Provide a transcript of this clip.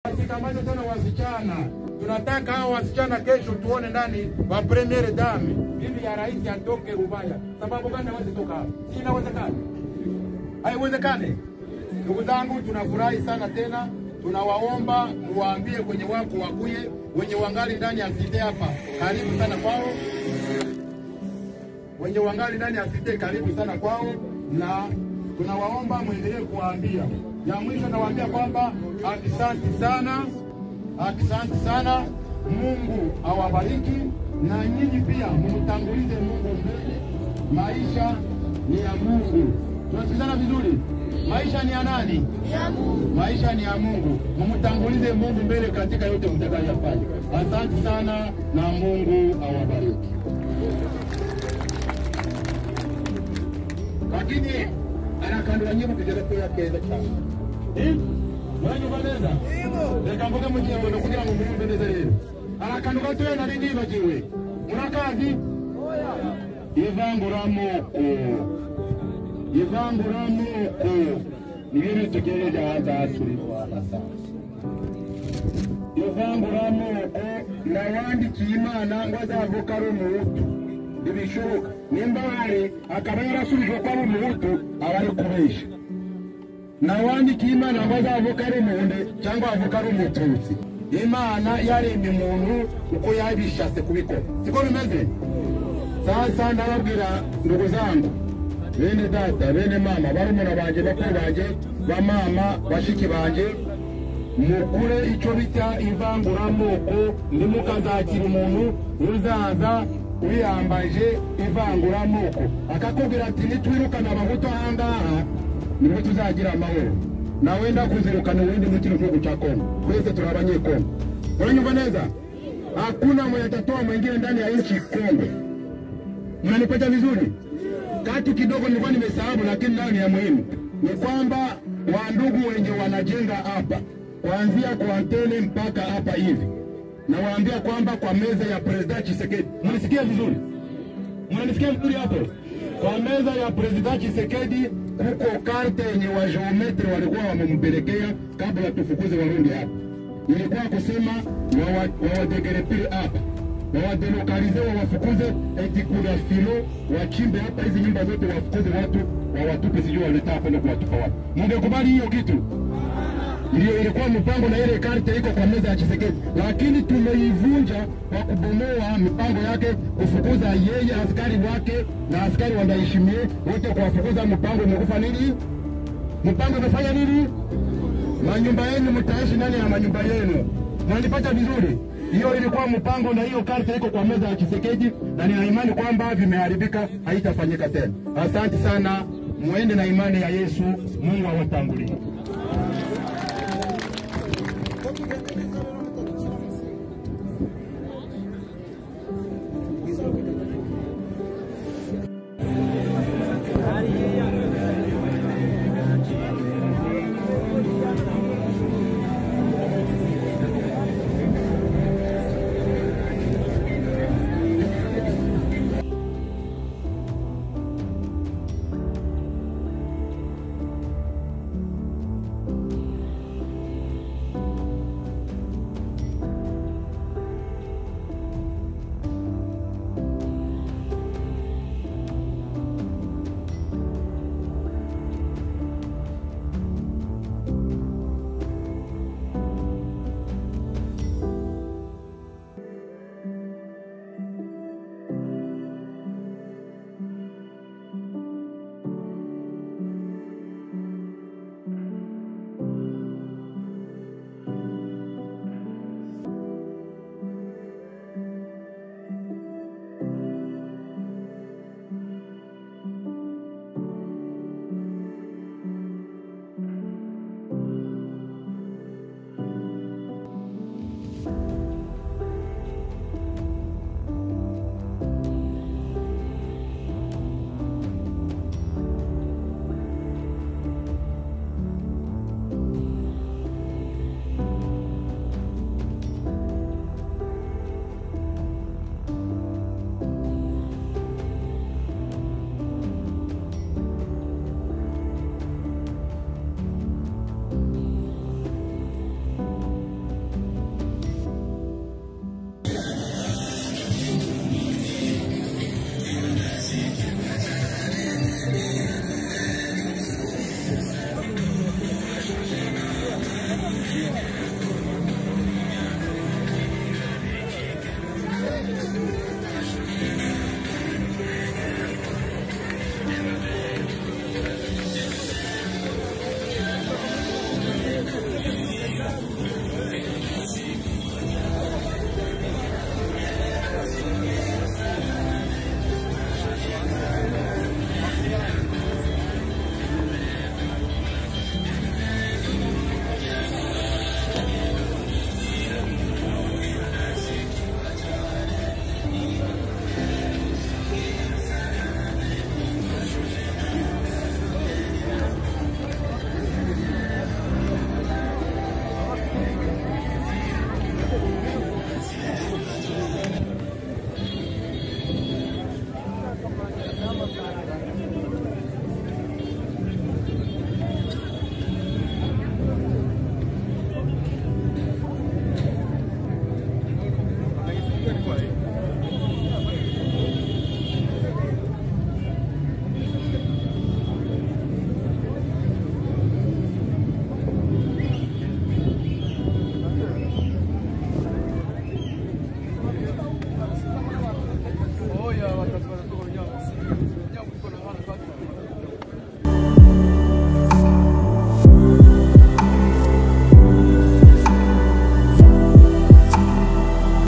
Sikamate tena wasichana, tunataka hao wasichana kesho tuone ndani wa premiere dame bibi ya rais atoke Rubaya. Sababu gani hawezi toka hapa? Si inawezekana? Haiwezekane. Ndugu zangu, tunafurahi sana tena, tunawaomba muwaambie kwenye wako wakuye, wenye wangali ndani ya site hapa, karibu sana kwao wenye wangali ndani ya site karibu sana kwao, na tunawaomba mwendelee kuwaambia. Ya mwisho nawaambia kwamba asante sana, asante sana. Mungu awabariki na nyinyi pia mumtangulize Mungu mbele. Maisha ni ya Mungu. Tunasikizana vizuri? Maisha ni ya nani? Maisha ni ya Mungu. Mumtangulize Mungu mbele katika yote mtakayofanya. Asante sana na Mungu awabariki. lakini anakandura nyimbo kugeza ko yakeza cyane muranyumva neza reka mvuge mu kinyarwanda kugira ngo mwumve neza rero arakantu gatoya nari nibagiwe murakazi ivanguramoko ivanguramoko nibyo bitugejeje aha ngaha turi rwanda sasa ivanguramoko nawandikiye imana ngo azavuka ari umuhutu ntibishoboka nimba hari akaba yarasubijwe ko ari umuhutu aba ari kubesha nawandikiye imana ngo azavuka ari umuhunde cyangwa avuka ari umututsi imana yaremye umuntu uko yabishatse kubikora siko bimeze sasa ndababwira ndugu zangu bene data bene mama barumuna banjye bakuru banjye bamama bashiki banjye mukure icyo bita ivanguramoko ntimukazakira umuntu uzaza wiyambaje ivanguramoko akakubwira ati nitwirukana abahutu ahangaha nibwo tuzagira amahoro nawe ndakuzirukana uwindi mu kino gihugu cha Kongo. Twese tuna abanyekongo. Unanyumva neza? Hakuna mwenye atatoa mwingine ndani ya nchi Kongo. Mnanipata vizuri? Katu kidogo nilikuwa nimesahau, lakini nayo ni ya muhimu, ni kwamba wandugu wenye wanajenga hapa kuanzia kwa antene mpaka hapa hivi, nawaambia kwamba kwa meza ya President Tshisekedi, mnisikia vizuri? Mnanisikia vizuri hapo? Kwa meza ya President Tshisekedi kuko karte yenye wa geometri walikuwa wamempelekea kabla tufukuze Warundi hapa, ilikuwa kusema wawadegerepile hapa wawadelokalize wawafukuze, eti kuna filo wachimbe hapa hizi nyumba zote, wafukuze watu wawatupe, sijui waleta hapa na kuwatupa wapi. Mungekubali hiyo kitu? Ndio ilikuwa mpango na ile karte iko kwa meza ya Chisekedi, lakini tumeivunja kwa kubomoa mipango yake, kufukuza yeye, askari wake na askari wandaheshimie wote, kuwafukuza. Mpango umekufa nini? Mpango umefanya nini? Manyumba yenu mtaishi ndani ya manyumba yenu. Mnanipata vizuri? Hiyo ilikuwa mpango na hiyo karte iko kwa meza ya Chisekedi, na nina imani kwamba vimeharibika, haitafanyika tena. Asante sana, muende na imani ya Yesu. Mungu awatangulie.